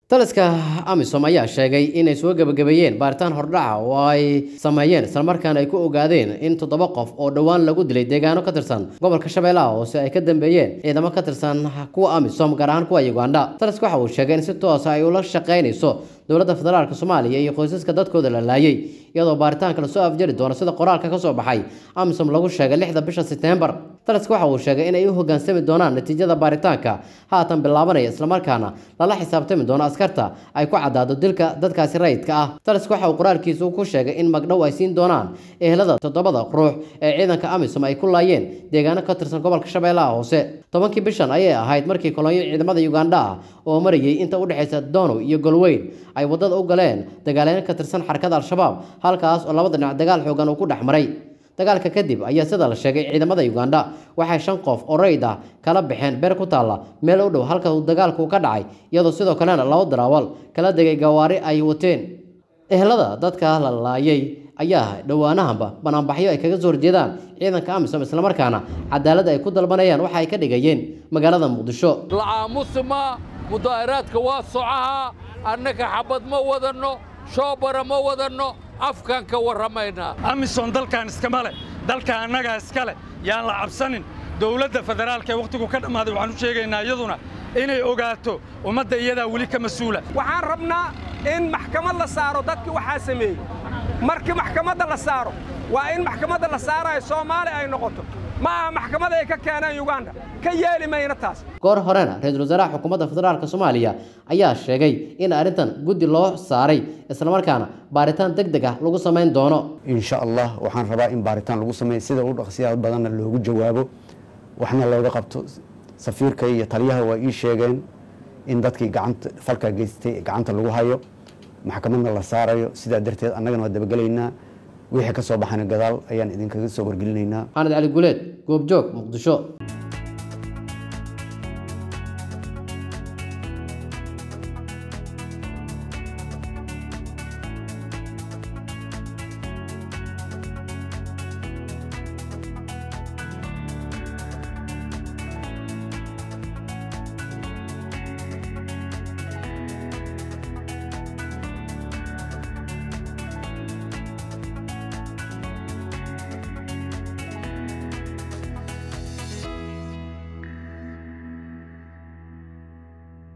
taliska amisom ayaa sheegay inay soo gebagabeeyeen baaritaan hordhaca oo ay sameeyeen islamarkaana ay ku ogaadeen in toddoba qof oo dhowaan lagu dilay deegaano ka tirsan gobolka shabeellaha hoose ay ka dambeeyeen ciidamo ka tirsan kuwa amisom gaar ahaan kuwa uganda taliska waxa uu sheegay in si toosa ay ula shaqaynayso dowladda federaalk soomaaliya iyo qoysaska dadkooda la laayay iyadoo baaritaanka lasoo afjari doono sida qoraalka ka soo baxay amisom lagu sheegay lixda bisha seteembar taliska waxa uu sheegay inay u hoggaansami doonaan natiijada baaritaanka haatan bilaabanaya islamarkaana lala xisaabtami doono askarta ay ku caddaado dilka dadkaasi rayidka ah taliska waxa uu qoraalkiisu ku sheegay in magdhow ay siin doonaan ehelada toddobada ruux ee ciidanka amisom ay ku laayeen deegaano ka tirsan gobolka shabeellaha hoose tobankii bishan ayay ahayd markii kolonyo ciidamada uganda ah oo marayay inta u dhexaysa donow iyo golweyn ay waddada u galeen dagaalyaano ka tirsan xarakada al-shabaab halkaas oo labada dhinac dagaal xoogan uu ku dhex maray dagaalka kadib ayaa sida la sheegay ciidamada uganda waxay shan qof oo rayid ah kala baxeen beer ku taalla meel u dhow halka uu dagaalku ka dhacay iyadoo sidoo kalena laba daraawal kala degay gawaari ay wateen ehelada dadka la laayay ayaa dhowaanahanba banaanbaxyo ay kaga soo horjeedaan ciidanka amisom islamarkaana cadaalad ay ku dalbanayaan waxa ay ka dhigayeen magaalada muqdisho lacaamusma mudaaharaadka waa socaha annaga xabad ma wadanno shoobara ma wadanno afkaan ka warramaynaa amisom dalkan iskama leh dalka annagaa iska leh yaan la cabsanin dowladda federaalka ee wakhtigu ka dhammaaday waxaan u sheegaynaa iyaduna inay ogaato ummadda iyadaa weli ka mas-uula waxaan rabnaa in maxkamad la saaro dadkii waxaa sameeyey markii maxkamadda la saaro waa in maxkamadda la saarayo soomaali ay noqoto ma aha maxkamad ay ka keeneen uganda ka yeeli mayna taas goor horena ra-iisul wasaaraha xukuumadda federaalk soomaaliya ayaa sheegay in arrintan guddi loo saaray islamarkaana baaritaan deg deg ah lagu samayn doono insha allah waxaan rabaa in baaritaan lagu sameeyo sida u dhaqsiyaha badanna loogu jawaabo waxna looga qabto safiirka iyo taliyaha waa ii sheegeen in dadkii gacanta falka geystay gacanta lagu hayo maxkamadna la saarayo sidaa darteed annagana waa dabagelaynaa wixii ka soo baxana gadaal ayaan idinkaga soo wargelinaynaa maxamed cali guleed goobjoog muqdisho